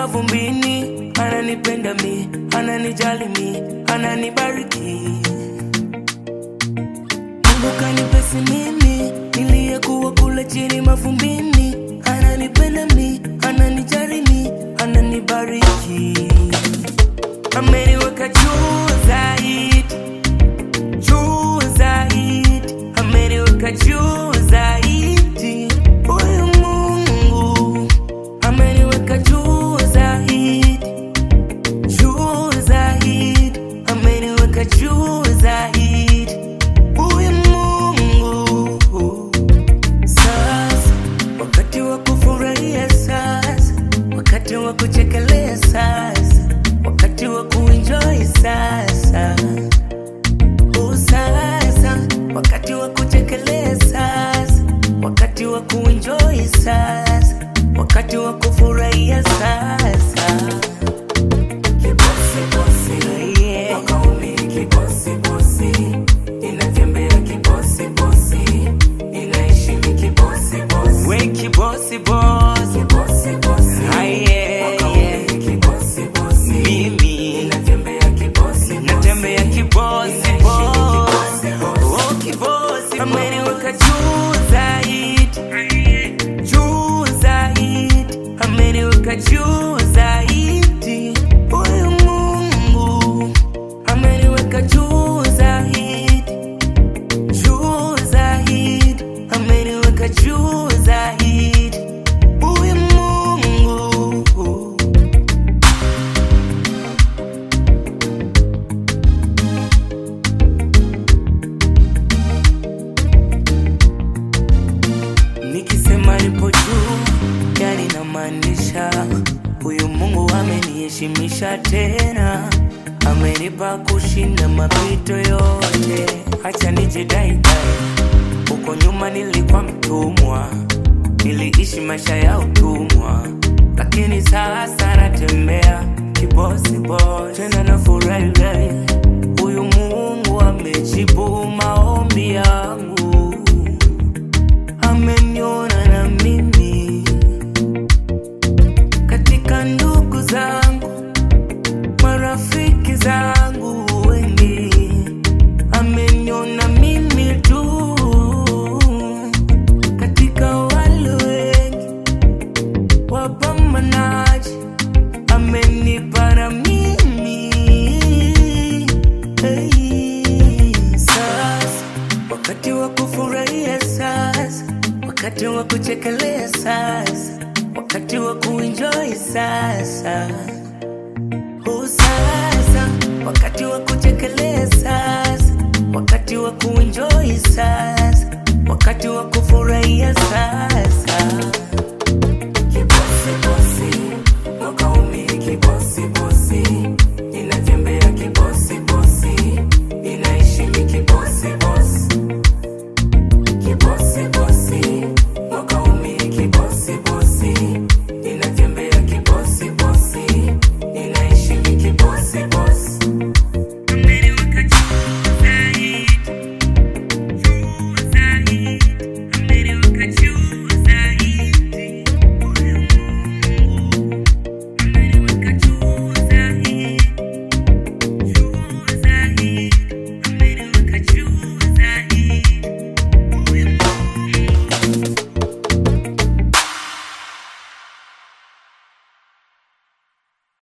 mavumbini, ananipenda mi, ananijali mi, ananibariki. Mungu kanipesi mimi, niliyekuwa kule chini mavumbini, ananipenda mi, ananijali mi, ananibariki. Ameniweka juu zaidi, juu zaidi, ameniweka juu zaidi. Huyu Mungu ameniweka juu zaidi, juu zaidi, ameniweka juu zaidi. Huyu Mungu sasa, wakati wa kufurahia sasa, wakati wa kuchekelea sasa, wakati wa kuenjoy sasa. Oh, sasa, wakati wa kuchekelea sasa, wakati wa kuenjoy sasa, wakati wa kufurahia sasa. Kibosi bosi, Yeah. mwaka umi kibosi bosi, ninatembea kibosi bosi, ninaishi mi kibosi bosi. We kibosi boss, Kibosi bosi, Ah, yeah, mwaka yeah. umi kibosi bosi, mimi ninatembea kibosi bosi. natembea kibosi boss. Oh, kibosi boss. ameniweka juu zaidi, juu zaidi, ameniweka juu zaidi. Huyu Mungu ameniweka juu zaidi, juu zaidi, ameniweka juu zaidi. Huyu Mungu Nikisema nipo juu, yani namaanisha huyu Mungu ameniheshimisha tena, amenipa kushinda mapito yote. Acha nijidai dai, huko nyuma nilikuwa mtumwa, niliishi maisha ya utumwa, lakini sasa natembea kibosi boss, tena nafurahi dai. Huyu Mungu amejibu maombi yangu ameniona na mimi katika ndugu zangu, marafiki zangu wengi, ameniona mimi tu katika wale wengi wapambanaji, amenipa na mimi hey. Sasa wakati wa kufurahia sasa, wakati wa kuchekelea sasa, wakati wa kuenjoy sasa. Oh, sasa wakati wa kuchekelea sasa, wakati wa kuenjoy sasa, wakati wa kufurahia sasa.